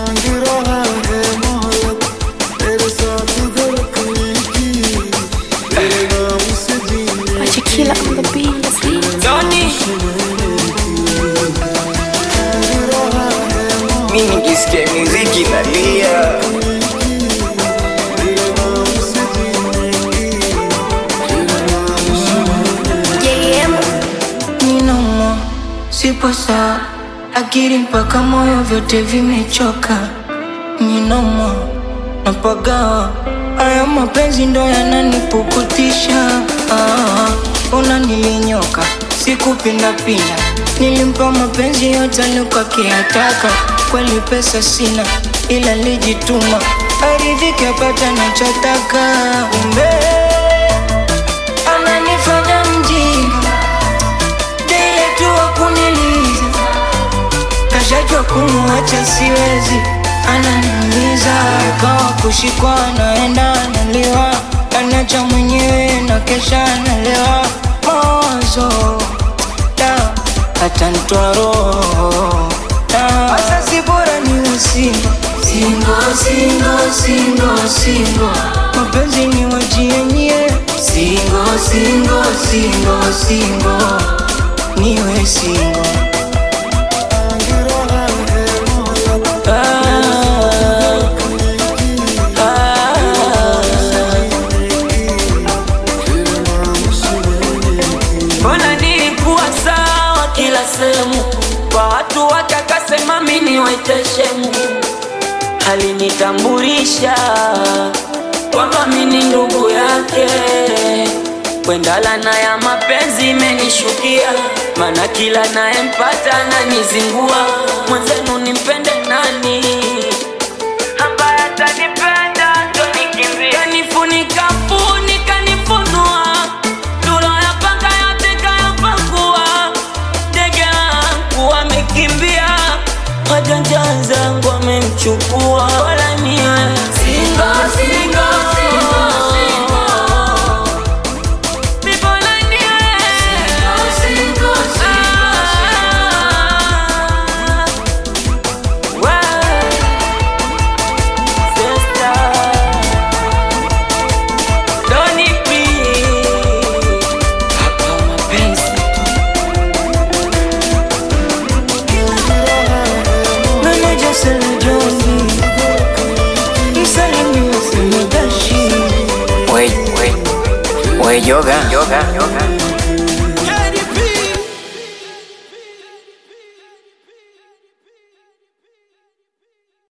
मांग रहा है मोहब्बत तेरे साथ धड़कने की तेरे नाम से जीने Achikila on the beat, let's beat. Doni mi nikisikia muziki nalia Ninomo, sipo sawa, akili mpaka moyo vyote vimechoka. Ninomo, napagawa, haya mapenzi ndo yananipukutisha. Ah, Ona nilinyoka, sikupindapinda, nilimpa mapenzi yote alikuwa Kweli pesa sina, ila lijituma, aridhike apata nachotaka. Kumbe ananifanya mjinga Dile tu wa kuniliza Kashajua kumuacha siwezi Ananiumiza Kawa kushikwa naenda analiwa Anacha mwenyewe na kesha analewa Mawazo Da Hata nitoa roho Da Asa si bora ni usingo Singo, singo, singo, singo Mapenzi ni wajienye Singo, singo, singo, singo Niwe singo mbona nilikuwa sawa kila sehemu kwa watu wake akasema mini waiteshemu alinitambulisha kwamba mini ndugu yake kwendala na ya mapenzi imenishukia mana kila nayempata ananizingua mwenzenu nimpende nani ambaye atanipenda ndo nikimbia kanifunika funika nifunua tuloyapanga yote kayapakua ndege wangu wamekimbia wajanja zangu wamemchukua wala niwe singo singo Bibona niwe Ah. Well, sister, don't need me. Hapa mapenzi Meneja Sele Joni Msalimia Semedashi Wait, wait, wait, yoga, yoga, yoga.